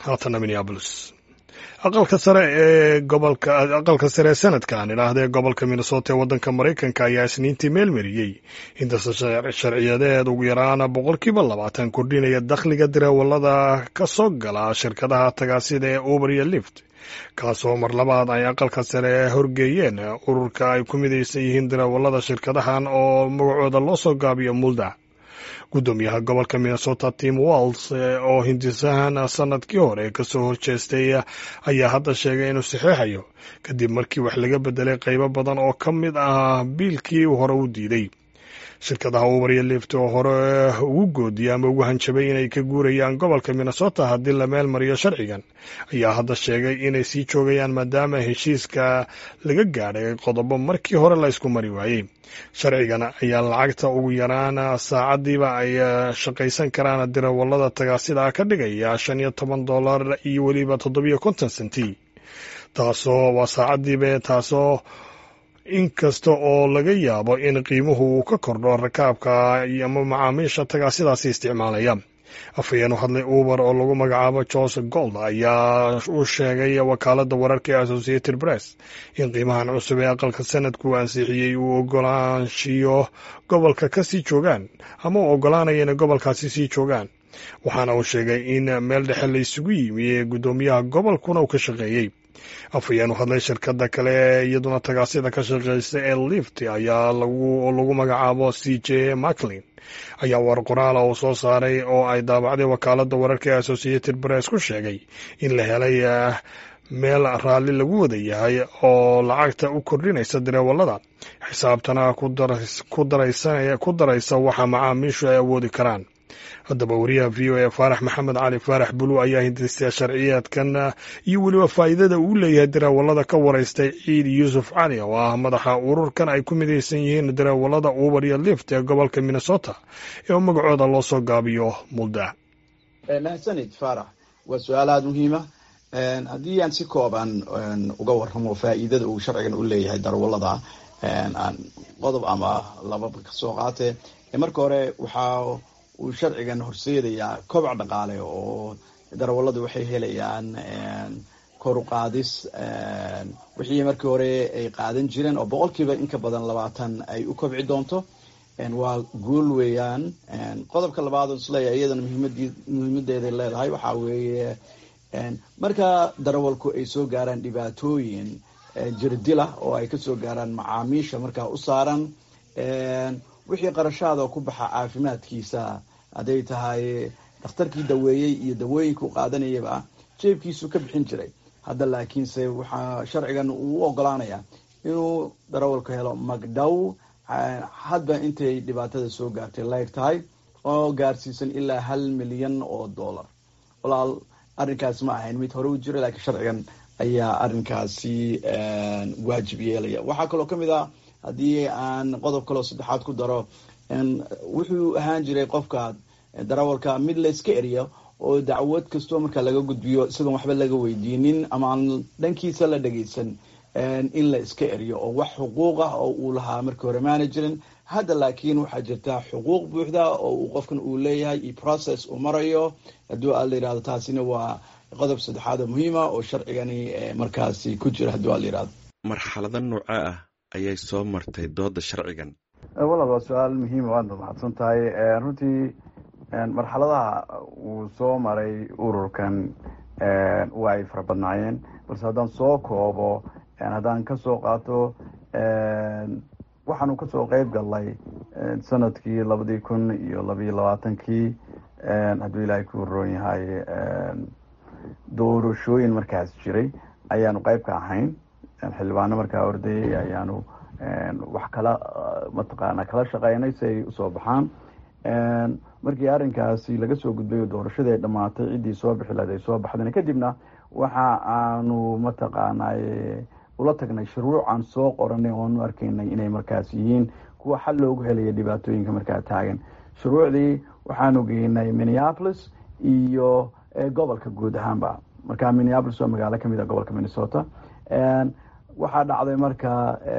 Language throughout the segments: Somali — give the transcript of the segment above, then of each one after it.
haatana minneabolis aqalka sare ee gobolka aqalka sare ee sanadka aan idhaahdee gobolka minnesota ee waddanka maraykanka ayaa isniintii meelmariyey intase sharciyadeed ugu yaraan boqolkiiba labaatan kordhinaya dakhliga dareewalada ka soo gala shirkadaha tagaasida ee uber iyo lift kaasoo mar labaad ay aqalka sare horgeeyeen ururka ay ku midaysan yihiin dareewalada shirkadahan oo magacooda loo soo gaabiyo mulda guddoomiyaha gobolka minnesota tim walls oo hindisahan sanadkii hore kasoo horjeestay ayaa hadda sheegay inuu saxeexayo kadib markii wax laga bedelay qaybo badan oo ka mid ah biilkii hore u diiday shirkadaha uber iyo lift oo hore ugu goodiyay ama ugu hanjabay inay ka guurayaan gobolka minnesota haddii la meel mariyo sharcigan ayaa hadda sheegay inay sii joogayaan maadaama heshiiska laga gaadhay qodobo markii hore la ysku mari waayey sharcigan ayaa lacagta ugu yaraan saacadiiba ay shaqaysan karaan dirawalada tagaasida ka dhigaya shan iyo toban dollar iyo weliba toddobiyo konton senti taasoo waa saacadiiba taasoo inkasta oo laga yaabo in qiimuhu uu ka kordho rakaabka ama macaamiisha tagaasidaasi isticmaalaya afhayeen u hadlay uber oo lagu magacaabo joseph gold ayaa u sheegay wakaalada wararka ee associated press in qiimahan cusub ee aqalka sanadku ansixiyey uu ogolaanshiyo gobolka ka sii joogaan ama uu ogolaanaya inay gobolkaasi sii joogaan waxaana uu sheegay in meel dhexe la isugu yimi ee guddoomiyaha gobolkuna uu ka shaqeeyey afhayeen u hadlay shirkada kale iyaduna tagaasida ka shaqeysa ee lift ayaa lagu magacaabo c j maclin ayaa war qoraala uu soo saaray oo ay daabacday wakaalada wararka ee associated press ku sheegay in la helay meel raalli lagu wada yahay oo lacagta u kordhinaysa dareewalada xisaabtana ku daraysa waxa macaamiishu ay awoodi karaan haddaba wariyaha v o e faarax maxamed cali faarax bulu ayaa hindistay sharciyaadkan iyo weliba faa'iidada uu leeyahay dareewalada ka waraystay ciid yuusuf cali oo ah madaxa ururkan ay ku midaysan yihiin dareewalada uber iyo lift ee gobolka minnesota ee magacooda loo soo gaabiyo mulda mahadsanid faarax waa su-aal aada muhiima haddii aan si kooban uga warramo faa'iidada uu sharcigan u leeyahay darawalada aan qodob ama lababa kasoo qaate marka hore waxaa uu sharcigan horseedayaa kobac dhaqaale oo darawaladu waxay helayaan kor u qaadis wixii markii hore ay qaadan jireen oo boqolkiiba inka badan labaatan ay u kobci doonto waa guul weeyaan qodobka labaad oo isleeyahay iyadana muhiimadeeday leedahay waxaa weeye marka darawalku ay soo gaaraan dhibaatooyin jirdila oo ay kasoo gaaraan macaamiisha markaa u saaran wixii qarashaada ku baxa caafimaadkiisa hadday tahay dhakhtarkii daweeyey iyo dawooyinka u qaadanayaba jeebkiisu ka bixin jiray hadda laakiinse waxaa sharcigan uu u ogolaanaya inuu darawalku helo magdhow hadba intay dhibaatada soo gaartay leeg tahay oo gaarsiisan ilaa hal milyan oo dollar walaal arrinkaas ma ahayn mid hore u jira laakiin sharcigan ayaa arrinkaasi waajib yeelaya waxaa kaloo kamid ah haddii aan qodob kaloo saddexaad ku daro wuxuu ahaan jiray qofka darawalka mid layska eriyo oo dacwad kastoo markaa laga gudbiyo isagoon waxba laga weydiinin ama aan dhankiisa la dhageysan in la iska eriyo oo wax xuquuq ah oo uu lahaa markii hore maana jirin hadda laakiin waxaa jirta xuquuq buuxda oo uu qofkan uu leeyahay iyo process uu marayo hadduu a la yirahdo taasina waa qodob saddexaad oo muhiima oo sharcigani markaasi ku jira hadduu a la yirahdo marxalado nooca ah ayay soo martay dooda sharcigan walaal waa su-aal muhiima waadna mahadsan tahay runtii marxaladaha uu soo maray ururkan waa ay fara badnaayeen balse haddaan soo koobo haddaan kasoo qaato waxaanu kasoo qeyb galnay sanadkii labadii kun iyo labayo labaatankii hadduu ilaahay ku roon yahay doorashooyin markaas jiray ayaanu qeyb ka ahayn xildhibaano markaa ordayay ayaanu wax kala mataqaana kala shaqeynay si ay usoo baxaan markii arrinkaasi laga soo gudbay oo doorashadii ay dhamaatay ciddii soo bixi lahayd ay soo baxdeen kadibna waxa aanu mataqaanay ula tagnay shuruuc aan soo qoranay oonu arkaynay inay markaas yihiin kuwa xal loogu helaya dhibaatooyinka markaa taagan shuruucdii waxaanu geynay minneapolis iyo gobolka guud ahaanba marka minneapolis waa magaalo kamid a gobolka minnesota waxaa dhacday marka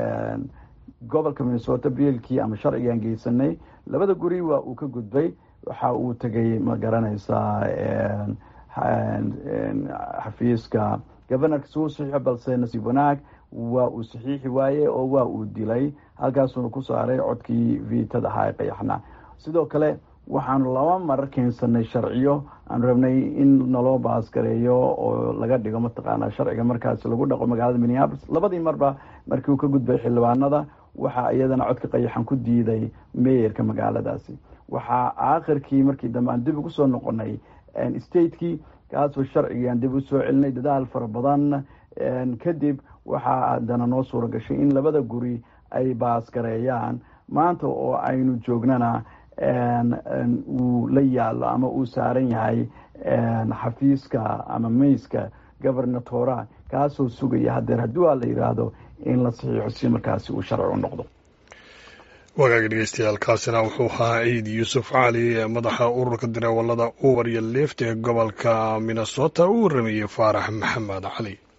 gobolka minnesota biilkii ama sharcigaan geysanay labada guri waa uu ka gudbay waxa uu tegay ma garanaysaa xafiiska governorka suu saxiixo balse nasiib wanaag waa uu saxiixi waaye oo waa uu dilay halkaasuuna ku saaray codkii viitada ahaa ee qayaxnaa sidoo kale waxaanu laba mar keensanay sharciyo aanu rabnay in naloo baasgareeyo oo laga dhigo mataqaanaa sharciga markaasi lagu dhaqo magaalada minneapolis labadii marba markii uu ka gudbay xildhibaanada waxaa iyadana codka qayaxan ku diiday meeyarka magaaladaasi waxaa aakhirkii markii dambe aan dib ugu soo noqonay stateki kaasoo sharcigii aan dib usoo celinay dadaal fara badan kadib waxaa haddana noo suura gashay in labada guri ay baasgareeyaan maanta oo aynu joognana uu la yaalo ama uu saaran yahay xafiiska ama meyska governatora kaasoo sugaya hadeer haddii waa la yidhaahdo in la saxiixo si markaasi uu sharci u noqdo wagaagi dhegeystayaal kaasina wuxuu ahaa ciid yuusuf cali madaxa ururka dareewalada uber iyo lift ee gobolka minnesota uu warameeyey faarax maxamed cali